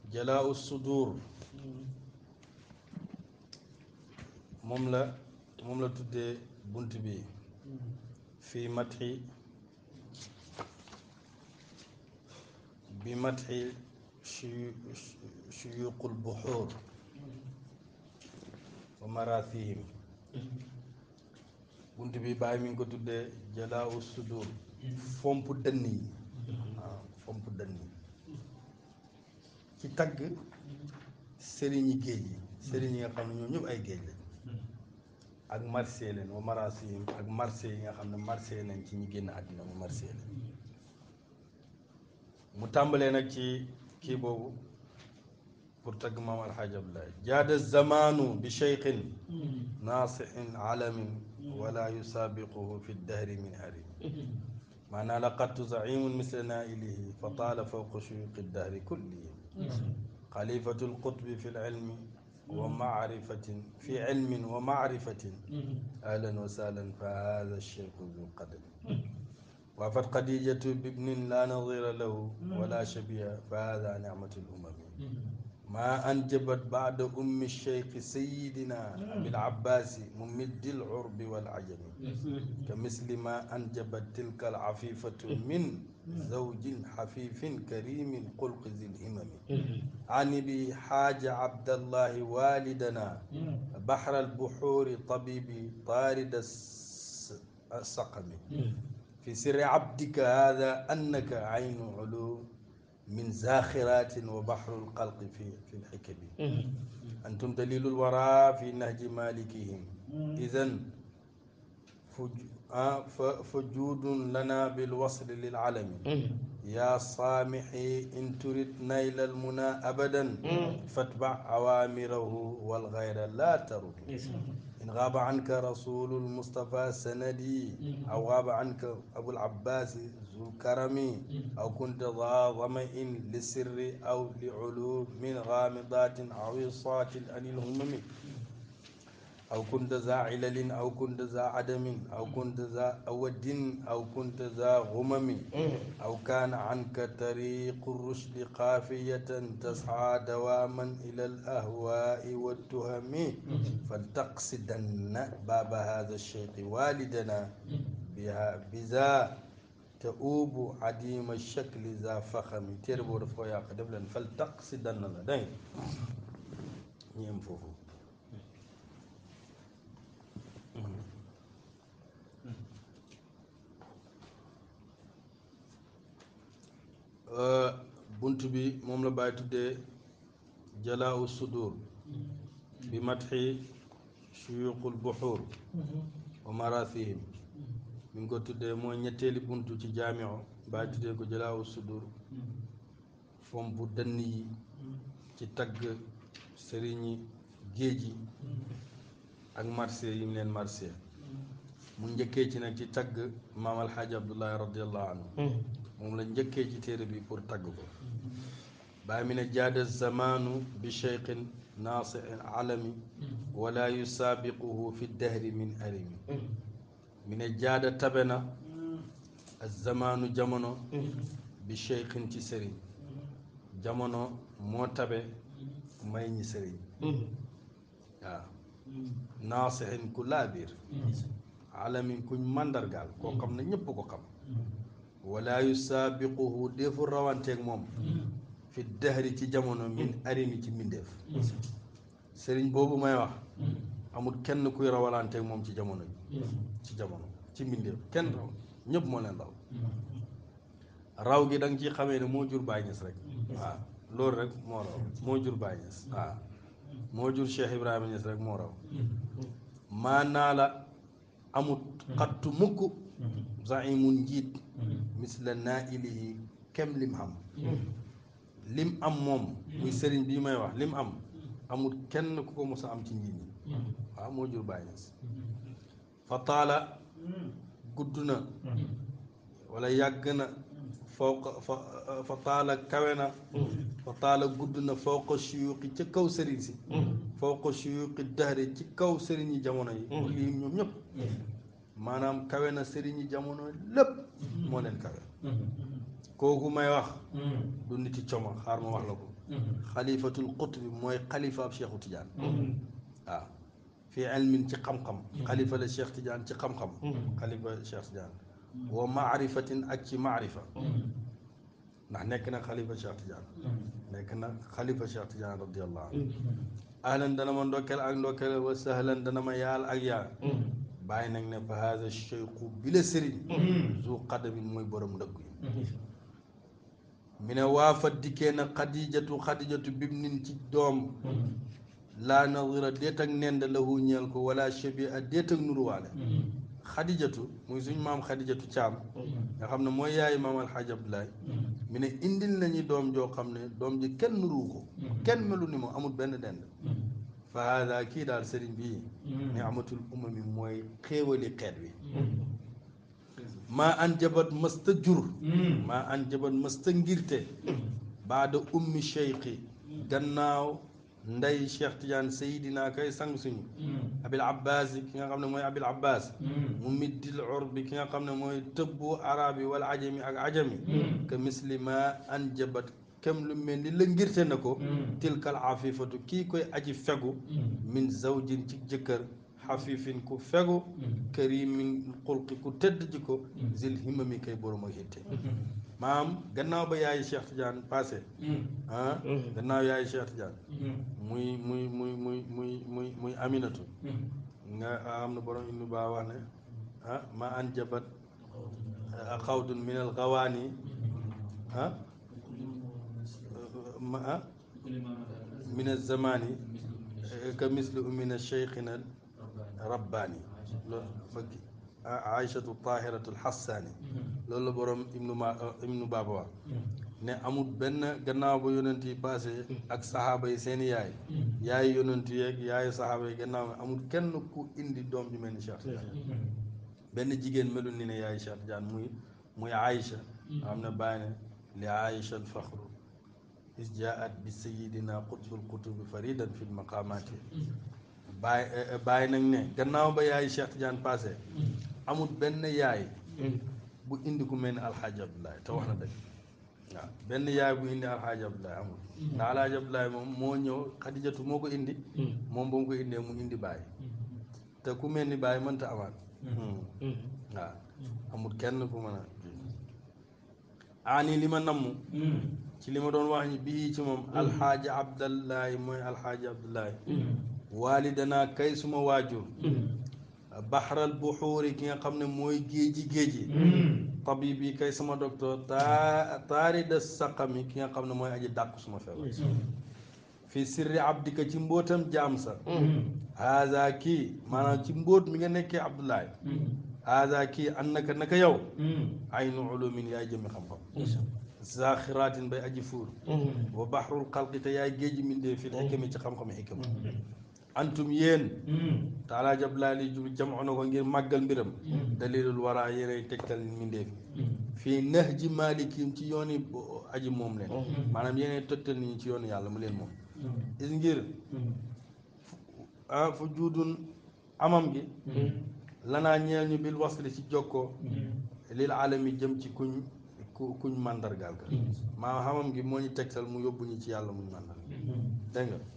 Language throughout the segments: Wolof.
jalaa sudur moom la moom la tuddee bunt bi fii matxi bi matxi shuyuqul buxuur wa marathihim bunt bi bàyyi mi ngi ko tuddee jalaa sudur fomp dënn yi waaw fomp dënn yi ci tagg sëriñi géej yi sëriñ yi nga xam ne ñoom ñëpp ay géej lañ ak marché leen wa marasihim ak marché yi nga xam ne marché nañ ci ñi génn àddina mu marché leen mu tàmbalee nag ci kii boobu pour tagg maam alxaaj abdoulaye jaada zamanu bi cheikhin naasixin alamin wala yusaabiquhu fi ddahri min harim maanaa laqadtu zaimun misla nailihi fa taala fawqa shuyuqi ddahri kullihim xalifatu lqutbi fi lilmi wa maarifatin fi ilmin wa maarifatin ahlan wa sahlan fa hada cheikhu du qadam waafat xadijatu bibnin la nadira lahu wala shabiha fa hada nicmatu lumami ma anjabat bada ummi cheikh sayidina abil abbasi mumiddi lurbi walajami ka misli ma anjabat tilka alafifatu min zawjin xafifin karimin xulqi zi lhimami ani bi xaaja abdallahi walidana baxra albuxuuri tabibi taarida saqami fi sirri abdika hada annaka aynu ulu min zaxiratin wa baxru lxalqi fi fi lxikami antum dalilu lwara fi nahji malikihim idan fa juudun lana bilwasli lilcalami ya saamixi in turid nayla almuna abadan fatbac awaamirahu walgayra la tarud in gaaba anka rasulu lmustafa sanadi aw gaaba anka abulabbasi zulkarami aw kunta daa damain lisirri aw liulumin gaamidatin awisatin an ilhumami aw kunta za cilalin aw kunta za cadamin aw kunta za awadin aw kunta za gumami aw kaana canka tariqu rushdi qaafiyatan tascaa dawaaman ila alahwaai waltuhami faltaqsidanna baaba hada alcheikhi walidana biha biza tauubu cadima alchakli za faxami téere boo daf ko yàq def leen faltaqsidanna la dégg ñeem foofu bunt bi moom la bàyyi tuddee jalaawu sudur bi matxi shuyuqul buxuur wa marathihim mi ngi ko tuddee mooy ñetteeli bunt ci jaamio bàyyi tuddee ko jalaawu sudur fomp dënn yi ci tagg sëriñi géej yi ak marché yi mu leen marché mu njëkkee ci nag ci tagg maam alxaaji abdullahi radiallahu anhu moom la njëkkee ci téere bi pour tagg ko baa mi ne jaada zamanu bi cheikhin naasiin alami wala yusaabiquhu fi dahri min arimi mi ne jaada tabe na zamanu jamono bi cheikhin ci sëriñ jamono moo tabe may ñi sëriñ waaw naasihin ku laabiir alamin kuñ màndargaal koo xam ne ñépp ko xam wala yusaabiquhu defu rawanteeg moom fi dahri ci jamono min arimi ci mbindeef sëriñ boobu may wax amul kenn kuy rawalanteeg moom ci jamono ji ci jamono ci mbindeef kenn raw ñëpp moo leen raw raw gi da nga ciy xamee ne moo jur Baay Ñas rek waaw loolu rek moo raw moo jur Baay Ñas waaw moo jur Cheikh Ibrahima Ñas rek moo raw maanaa la amut xattu mukk zaimun njiit misla nailihi kem lim am lim am moom muy sëriñ bii may wax lim am amul kenn ku ko mos a am ci njiit ñi waaw moo jur Baay Ñas fa taala gudd na wala yàgg na fawqa fa fa taala kawe na fa taala gudd na fawqa suyuqi ca kaw sëriñ si fawqa suyuqi dahri ci kaw sëriñ yi jamono yi lii ñoom ñëpp maanaam kawe na sëriñ yi jamono lépp moo leen kawe kooku may wax du niti coma xaar ma wax la ko xalifatul qutbi mooy xalifa ab Cheikhu Tidiane waaw fii ilmin ci xam-xam xalifa la Cheikh Tidiane ci xam-xam xalifa Cheikh Tidiane wa maarifatin ak ci maarifa ndax nekk na xalifa Cheikh Tidiane nekk na xalifa Cheikh Tidiane radiallahu anhu ahlan dana ma ndokkeel ak ndokkeel wa sahlan dana ma yaal ak yaal bàyyi nag ne fa haada cheikhu bi la sëriñ zu qadamin mooy borom ndëggu yi mi ne waafa dikkee na xadijatu xadijatu bibnin ci doom laa nadira déet ak nend lahu ñeel ko wala shabia déet ak nuruwaale xadijatu muy suñ maam xadijatu caam nga xam ne mooy yaayu maam alxaaj abdoulaye mi ne indil nañu doom joo xam ne doom ji kenn nuruwu ko kenn melu ni moom amul benn dend fa haada kii daal sëriñ bii ni amatul umami mooy xéewali xeet wi maa an jabat mësta jur maa an jabat mësta ngirte baada ummi cheikhi gannaaw ndey cheikh tidiane sayidina kay sang suñu abil abbas ki nga xam ne mooy abil abbas mu middil urbi ki nga xam ne mooy tëbbu arabi wala ajami ak ajami que misli ma an jabat kem lu mel ni la ngirte na ko tilkal afifatu kii koy aji fegu min zawjin ci jëkkër xafifin ku fegu karimin xulqi ku tëdd ji ko zil himami kay borom ak hitte maam gannaaw ba yaayi Cheikh Tidiane passé ah gannaaw yaayi Cheikh Tidiane muy muy muy muy muy muy muy aminatu nga xam ne borom inu baa wax ne ah ma an jabat xawdun min al gawaani ah ma ah min al zamani ka misli umina cheikhina rabbaani loolu bëgg aïchatu tahiratu lxassaani loolu la borom ibnu ma ibnu baaba wax ne amul benn gannaaw ba yonent yi passé ak saxaaba yi seeni yaay yaay yonent yeeg yaayu saxaaba yi gannaaw amul kenn ku indi doom ju mel ni Cheikh Tidiane benn jigéen melul ni ne yaay Cheikh Tidiane muy muy Aïcha xam ne bàyyi ne li Aïcha alfaxru is jaat bi sayidina qutbul kutubi faridan fi lmaqamati bàyyi bàyyi nag ne gannaaw ba yaay Cheikh Tidiane passé amul benn yaay bu indi ku mel ni alxaaji abdoulaye te wax na dëgg waaw benn yaay bu indi alxaaji abdoulaye amul ndax alxaaji abdoulaye moom moo ñëw xadijatu moo ko indi moom ba mu ko indee mu indi bàyyi te ku mel ni bàyyi mënta amaat waaw amul kenn ku mën a aani li ma namm ci li ma doon wax ni bii ci moom alxaaji abdallahi mooy alxaaji abdoulaye waalidana kay suma waajur baxaral buxuuri ki nga xam ne mooy géeji géeji tabib yi kay sama docteur taa taari da saqami ki nga xam ne mooy aji dàq suma feebar fi sirri abdika ci mbootam jaam sa haza kii maanaam ci mbóot mi nga nekkee abdoulaye haza kii an naka naka yow aynu ulumin yaay jëmi xam-xam zaxiraatin bay aji fuur wa baxrul xalqi te yaay géeji mindee fil xikami ci xam-xam xikama antum yéen taalaa jablaa li jub jamono na ko ngir màggal mbiram dalilul waraa yéenay tegtal mindeef fii nax ji maalikim ci yooni aji moom leen maanaam yéenay tegtal nit ñi ci yoonu yàlla mu leen moom is ngir ah fu juudun amam gi lanaa ñeel ñu bil wasli ci jokkoo lil alami jëm ci kuñ ku kuñ màndargaal ka maa xamam gi moo ñu tegtal mu yóbbu ñu ci yàlla muñ màndar dégg nga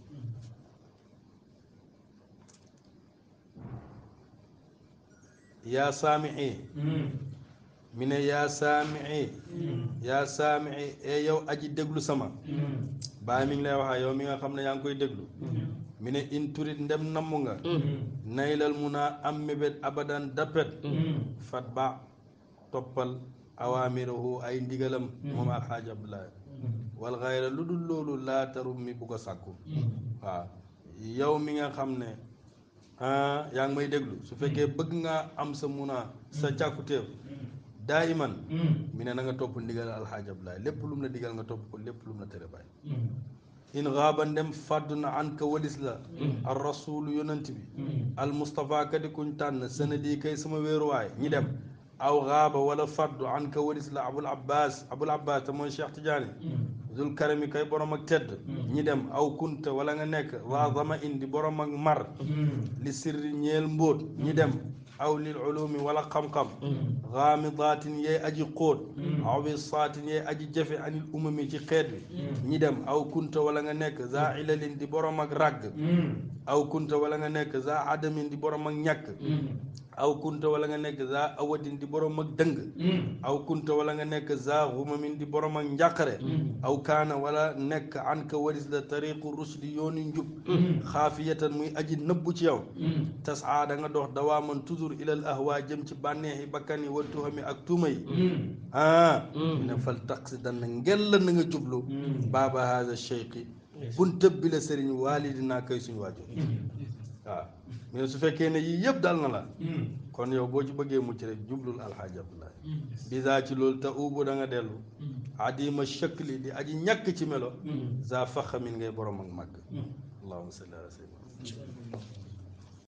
yaa saamii mi ne yaa saamii yaa saamii e yow aji déglu sama baay mi ngi lay waxaa yow mi nga xam ne yaa ngi koy déglu mi ne in turit ndem namm nga naylal mun a am mébét abadan dappet fat ba toppal awaamirahu ay ndigalam moom alxaaj abdoulaye wal xayra lu dul loolu laa tarum mi bu ko sàkku waaw yow mi nga xam ne ah yaa ngi may déglu su fekkee bëgg ngaa am sa munaa sa càkkutéef daa iman mi ne na nga topp ndigal alxaaj abdoulaye lépp lu mu la digal nga topp ko lépp lu mu la tere bàyyi in xaaba ndem fàddu na an ka walis la al rasulu yonant bi al mustapha kadi kuñ tànn sanadi kay sama wéeruwaay ñi dem aw xaaba wala fàddu an ka walis la abul abbas abul abbas te mooy cheikh tidiane dul karami kay borom ak tedd ñi dem aw kunta wala nga nekk waa zama indi borom ak mar li sirri ñeel mbóot ñi dem aw lil ulumi wala xam-xam gaamidaatin yee aji xóot aw wisaatin yee aji jafe anil umami ci xeet bi ñi dem aw kunta wala nga nekk za ilalin di borom ak ràgg aw kunta wala nga nekk za adamin di borom ak ñàkk aw kunta wala nga nekk za awadin di borom ak dëng aw kunta wala nga nekk za xumamin di borom ak njàqare aw kaana wala nekk an ka waris la tariqu rusdi yooni njub xaafiyatan muy aji nëbbu ci yow tasaa da nga dox dawaaman toujours ilal ahwa jëm ci bànneexi bakkan yi wa tuhami ak tuuma yi ah ne fal taxi dana ngella na nga jublu baaba haza cheikhi buntëb bi la sëriñ waalidinaa koy suñu waajur waaw mais su fekkee ne yii yëpp dal na la kon yow boo ci bëggee mucc rek jublul alxaaji abdoulaye bisa ci loolu te uubu da nga dellu adima shakli di aji ñàkk ci melo za faxamin ngay borom ak màgg allahuma salli ala sayyidina